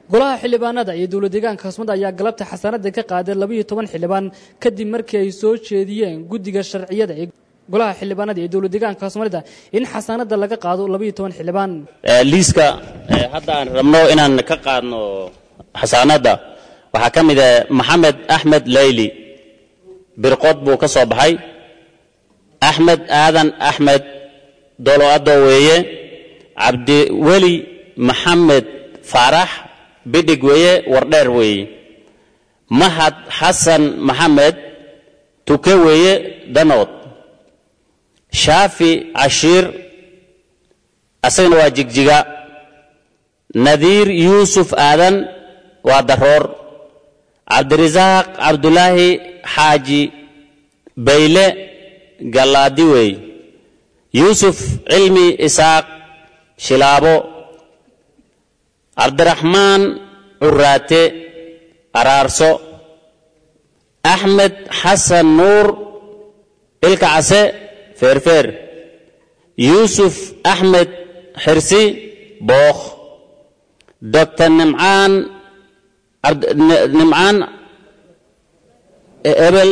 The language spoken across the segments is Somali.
golaha xildhibaanada iyo dowlad deegaanka caasimada ayaa galabta xasaanada ka qaaday labaiyo toban xildhibaan kadib markii ay soo jeediyeen guddiga sharciyada ee golaha xildhibaanada iyo dowlad deegaanka soomaalida in xasaanada laga qaado labaiyo toban xildhibaan liiska hadda aan rabno inaan ka qaadno xasaanadda waxaa ka mid ah maxamed axmed leyli birqod buu ka soo baxay axmed aadan axmed dolo adoo weeye cabdiweli maxamed faarax bidhig weeye wardheer weeye mahad xasan maxamed tuke weeye danood shaafi cashiir asagana waa jigjiga nadiir yuusuf aadan waa daroor cabdirasaaq cabdulaahi xaaji bayle gallaadi weey yuusuf cilmi isaaq shilaabo cabdiraxmaan curaate araarso axmed xasan nuur ilka case feerfeer yuusuf axmed xirsi bookh doctor nimcaan nimcaan ebel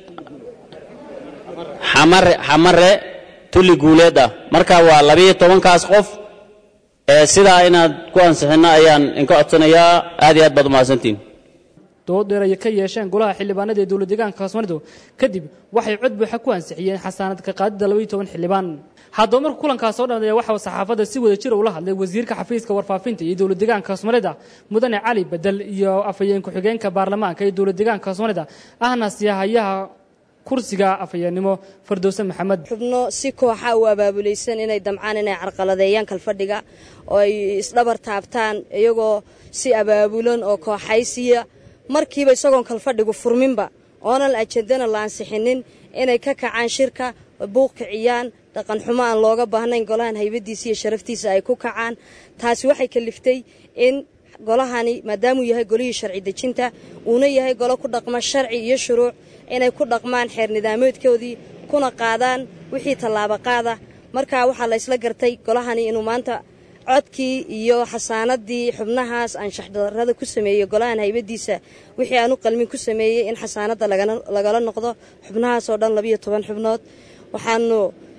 xamare xamare tulli guuleed ah marka waa labiyo tobankaas qof ee sidaa inaad ku ansixinno ayaan inka codsanayaa aad iyo aad baad umahadsantiin dood dheer ay ka yeesheen golaha xildhibaanada ee dowlad deegaanka soomaalida kadib waxay cod buuxa ku ansixiyeen xasaanad ka qaadida labaiyo toban xildhibaan haddaba marka kulankaas soo dhammeeya waxaa saxaafadda si wada jira ula hadlay wasiirka xafiiska warfaafinta iyo dowlad deegaanka soomaalida mudane cali bedel iyo afhayeen ku-xigeenka baarlamaanka iyo dowlad deegaanka soomaalida ahna siyahayaha kursiga afhayeennimo fardowse maxamed xubno si kooxa u abaabulaysan inay damcaan inay carqaladeeyaan kalfadhiga oo ay isdhabar taabtaan iyagoo si abaabulan oo kooxaysiya markiiba isagoon kalfadhigu furminba oonan ajendana la ansixinin inay ka kacaan shirka buuq kiciyaan dhaqan xumo aan looga baahnayn golahan haybadiisa iyo sharaftiisa ay ku kacaan taasi waxay kaliftay in golahani maadaamuu yahay golihii sharci dejinta uuna yahay golo ku dhaqma sharci iyo shuruuc inay ku dhaqmaan xeer nidaameedkoodii kuna qaadaan wixii tallaabo qaada markaa waxaa la ysla gartay golahani inuu maanta codkii iyo xasaanadii xubnahaas anshaxdarada ku sameeyey golahan haybadiisa wixii aanu qalmin ku sameeyey in xasaanada lagala noqdo xubnahaasoo dhan labiyo toban xubnood waxaanu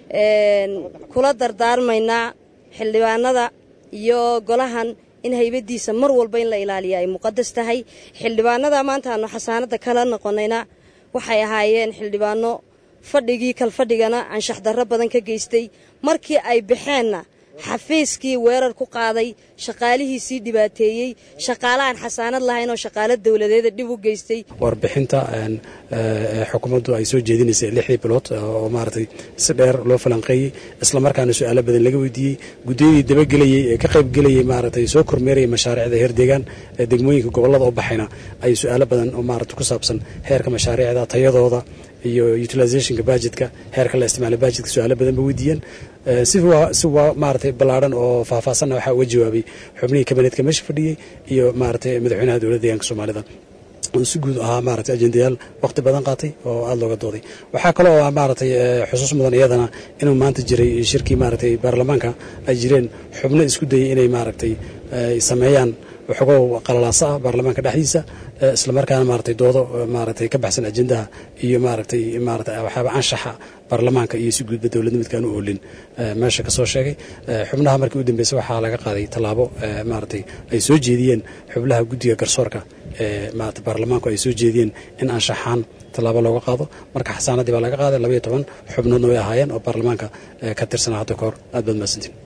kula dardaarmaynaa xildhibaanada iyo golahan in haybadiisa mar walba in la ilaaliya ay muqadas tahay xildhibaanada maanta aanu xasaanada kala noqonayna waxay ahaayeen xildhibaano fadhigii kalfadhigana anshaxdarro badan ka geystay markii ay baxeenna xafiiskii weerar ku qaaday shaqaalihiisii dhibaateeyey shaqaale aan xasaanad lahayn oo shaqaalo dowladeeda dhib u geystay warbixinta xukuumaddu ay soo jeedinaysay lixdii bilood oo maaragtay si dheer loo falanqeeyey islamarkaana su-aalo badan laga weydiiyey guddiyadii dabagelayey ee ka qaybgelayey maaragtay soo kormeerayay mashaariicda heer deegaan ee degmooyinka gobollada oo baxayna ay su-aalo badan oo maaragtay ku saabsan heerka mashaariicda tayadooda iyo utilizationka bajetka heerka la isticmaala bajetka su-aalo badan ba weydiiyeen si waa maaragtay ballaadhan oo faahfaahsanna waxaa uga jawaabay xubnihii kabineetka meesha fadhiyey iyo maaragtay madaxweynaha dowladda deegaanka soomaalida si guud ahaa maaragtay ajendayaal waqti badan qaatay oo aada looga dooday waxaa kale oo maaragtay xusuus mudan iyadana inuu maanta jiray shirkii maaragtay baarlamaanka ay jireen xubno isku dayay inay maaragtay sameeyaan waxoogow qalalaasa ah baarlamaanka dhexdiisa islamarkaana maaragtay doodo maaragtay ka baxsan ajendaha iyo maaragtay maaragtay waxyaaba anshaxa baarlamaanka iyo si guudba dowladnimidkaan u oolin meesha ka soo sheegay xubnaha markii u dambeysay waxaa laga qaaday tallaabo maaragtay ay soo jeediyeen xubnaha guddiga garsoorka ee maarata baarlamaanku ay soo jeediyeen in anshaxaan tallaabo looga qaado marka xasaanadii baa laga qaaday labaiyo toban xubnoodna way ahaayeen oo baarlamaanka ka tirsanaa hadda ka hor aad baad mahadsantiin